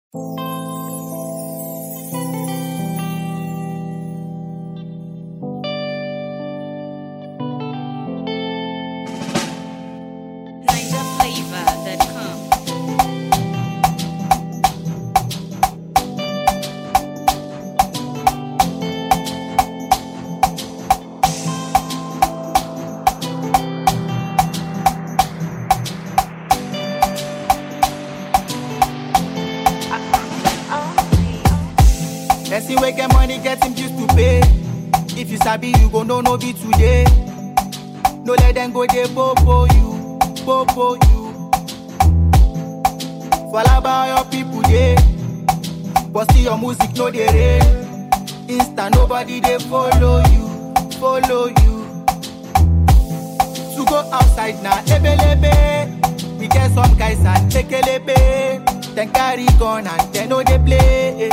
NigerFlavor.com. Person wey get money get him used to pay. If you sabi, you go know no be today. No let them go dey popo you, popo you. Falaba your people dey, but still your music no dey rain. Insta nobody dey follow you, follow you. To go outside na ebelebe. We get some guys and tekelebe. Then carry gun and they no dey play.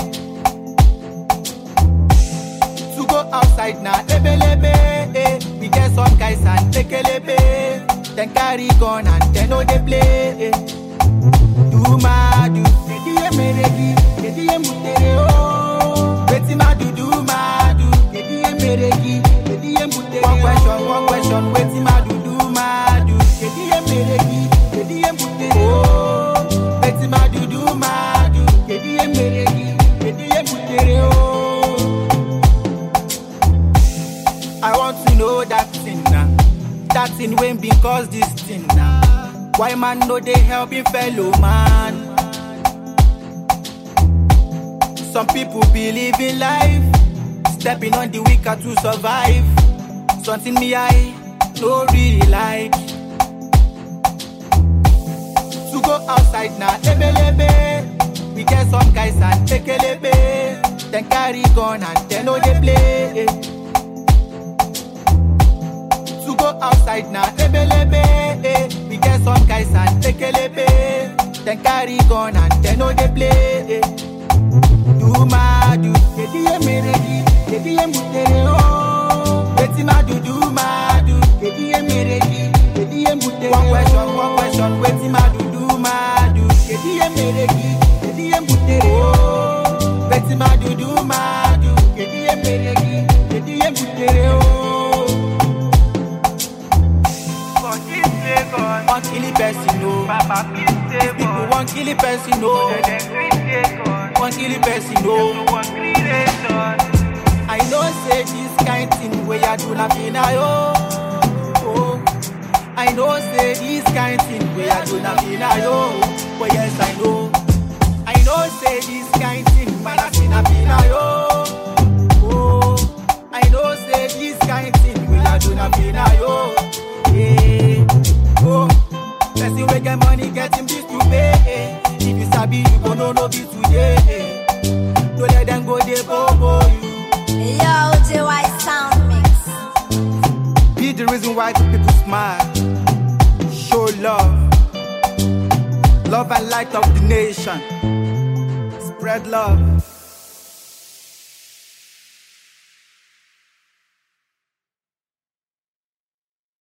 To go outside na ebelebe. Eh. We get some guys and tekelebe. Then carry gun and they no dey play. Eh. Do madu, ediye meregi, ediye mutere oh. Wetin madu do madu, ediye meregi, ediye mutere One question, one question, wetin madu do madu, ediye meregi, ediye mutere oh. Wetin madu do madu, ediye meregi, ediye mutere oh. I want to know that thing now. That thing when been cause this thing now. Why man no they help him fellow man? Some people believe in life, stepping on the weaker to survive. Something me I no really like. To go outside now, ebelebe. We get some guys and tekelebe. Then carry gun and they know they play. to go outside na ebelebe eh. We get some guys and tekelebe Then carry gun and they no dey play eh. Do madu, ediye meregi, ediye mutere oh Wetin madu do madu, ediye meregi, ediye mutere One question, one question, wetin madu do madu Ediye meregi, ediye mutere oh Wetin madu do madu, ediye meregi, ediye mutere oh For this Lagos, One kill the person, no. Papa please stay People for. want kill the person, no. Let them green Lagos, One kill the person, no no. one green nation. I know say this kind thing where you do not feel now, yo. Oh. I know say this kind thing where you do not feel now, yo. But yes, I know. I know say this kind thing man I feel not feel now, yo. Oh. I know say this kind thing where you do not feel now, yo. Yeah. Oh. Person wey get money get him this to pay. eh. If you sabi, you go know no be today. eh. No let them go dey bobo you. Yo, JY Sound Mix. Be the reason why the people smile. Show love. Love and light of the nation. Spread love.